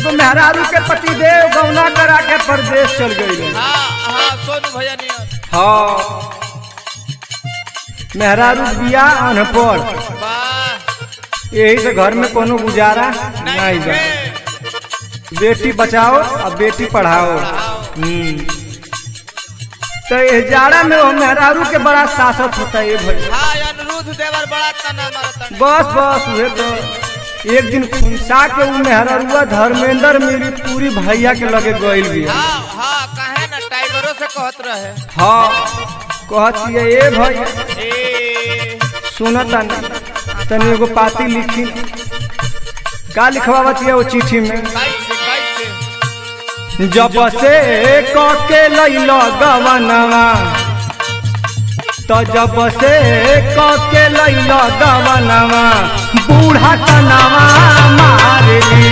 एगो मेहरारू के पति देव गौना करा के परदेश चल गई हाँ हाँ सोनू भैया नियर हाँ मेहरारू बिया अनपढ़ वाह यही से घर में कोनो गुजारा नहीं नहीं बा है। बेटी बचाओ और बेटी पढ़ाओ पढ़ाओ। हम्म तो ये जाड़ा में वो मेहरारू के बड़ा सासत होता है ये भाई हाँ अनिरुद्ध देवर बड़ा तना मारता बस बस उहे तो एक दिन खुनसा के उ मेहरारुआ धर्मेंद्र मेरी पूरी भैया के लगे गइल बिया हाँ हाँ कहे ना टाइगरों से कहत रहे हाँ कहत ये भैया ए सुनता नहीं तनी एगो पाती लिखी का लिखवावत है वो चिट्ठी में कैसे कैसे जब से कके लैल गवनवा तो जब से कके लैल गवनवा बूढ़ा तनवा मारली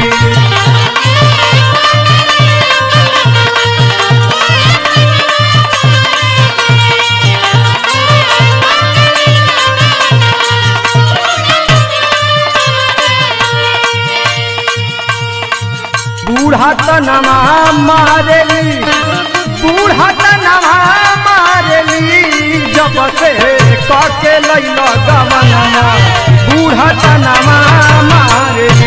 बूढ़ा तनवा मारली बूढ़ा तनवा मारली जब से कके लैल गवनवा बूढ़ा तनवा मारली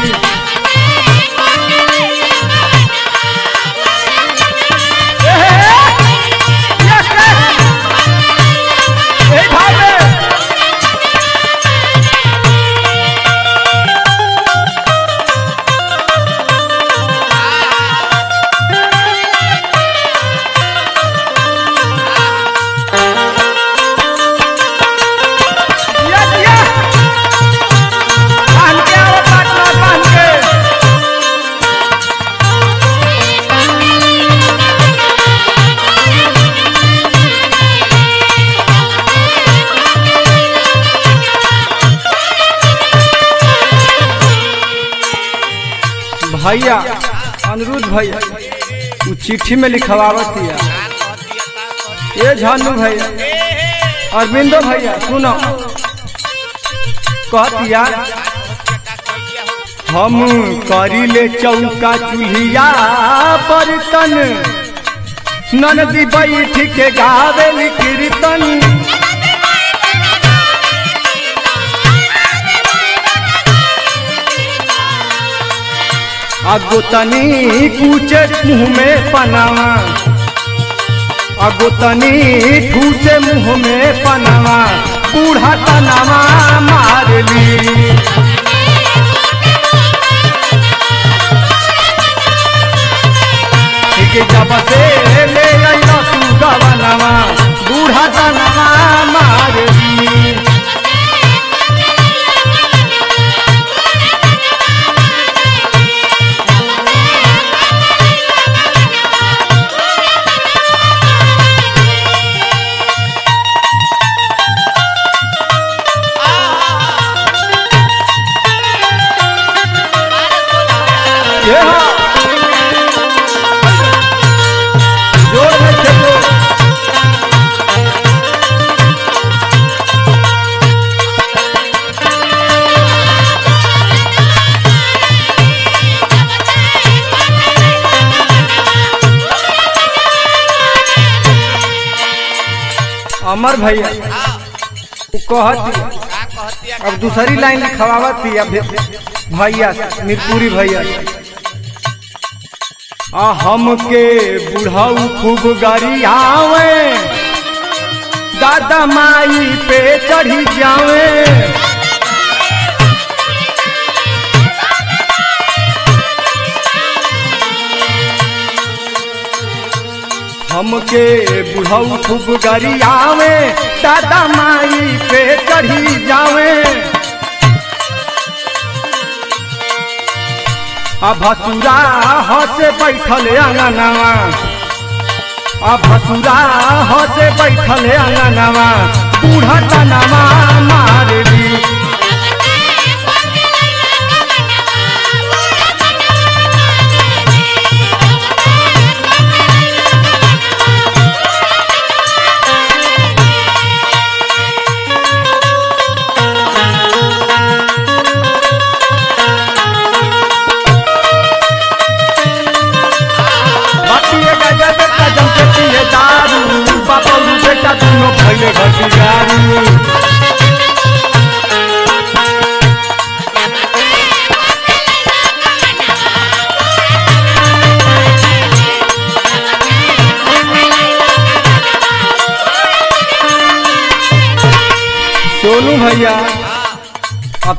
এই ভাবে दिया दिया बांध के आओ पाटना बांध के भैया अनिरुद्ध भैया उ चिट्ठी में लिखवावत हिया का कहती है का कहती ये झानू भैया है ए हे अरविंदो भैया सुनो कहतिया का कहती है हो हम करिले चौका चूल्हिया बर्तन ननदी बैठ के गावेली कीर्तन अगो तनी कूचे मुँह में पनावा अगो तनी ठूसे मुँह में पनावा बूढ़ा तनावा मारली के जब से ले अइला तू गवनवा बूढ़ा तनवा मारली ये हाँ जोर में खेलो अमर भैया हाँ उ कहत का कहती है अब दूसरी लाइन लिखवावत थी अब भैया से, मिरपुरी भैया से। आ हमके बुढ़ाऊ खूब गरियावे दादा माई पे चढ़ी जावे हमके बुढ़ाऊ खूब गरियावे दादा माई पे चढ़ी जावे आ भसुरा हसे बैठल अंगनवा आ भसुरा हसे बैठल अंगनवा बूढ़ा तनवा मारली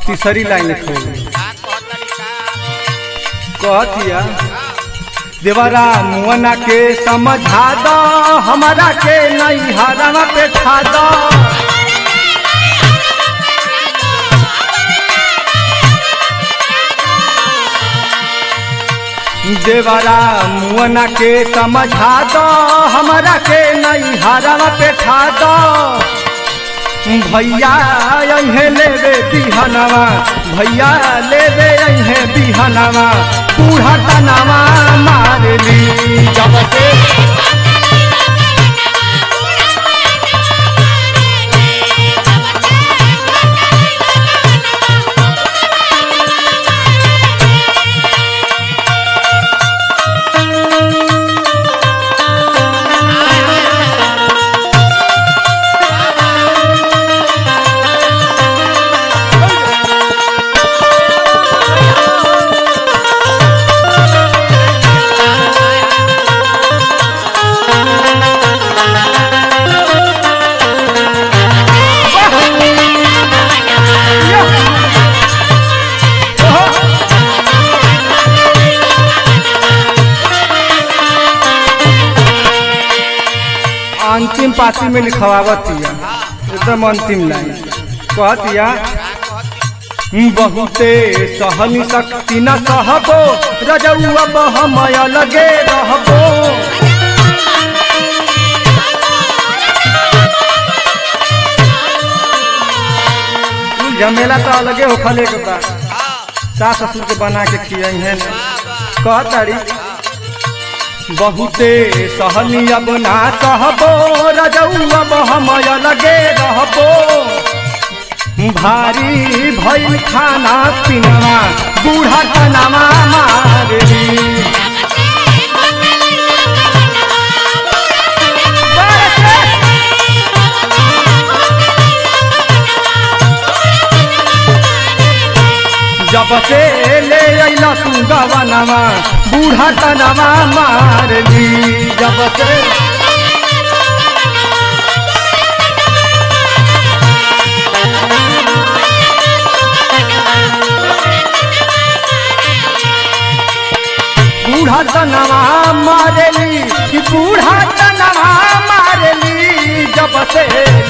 तीसरी लाइन खोल का कहतरी का कहतिया देवरा मुअना के समझा दो हमारा के नहीं हरावा पे ठा दो देवरा मुअना के समझा दो हमारा के नहीं हरावा पे ठा दो भैया अहे लेवे बिहनवा भैया लेवे अहे बिहनवा बूढ़ा तनवा मारली जब से अंतिम पाती में लिखवावतिया एकदम अंतिम लाइन कहतिया का कहती बहुते सहनी शक्ति न सहबो रजौआ बहमय लगे रहबो कुल झमेला तो अलगे होखले के बा हाँ सास ससुर के बना के खियाई है वाह कहतारी बहुते सहनी अब ना सहबो रजौआ बहमय लगे रहबो भारी भइल खाना पीना बूढ़ा तनामा मारली जब से ले अइला तू गवनवा बूढ़ा तनवा मारली जब से बूढ़ा तनवा मारली कि बूढ़ा तनवा मारली जब से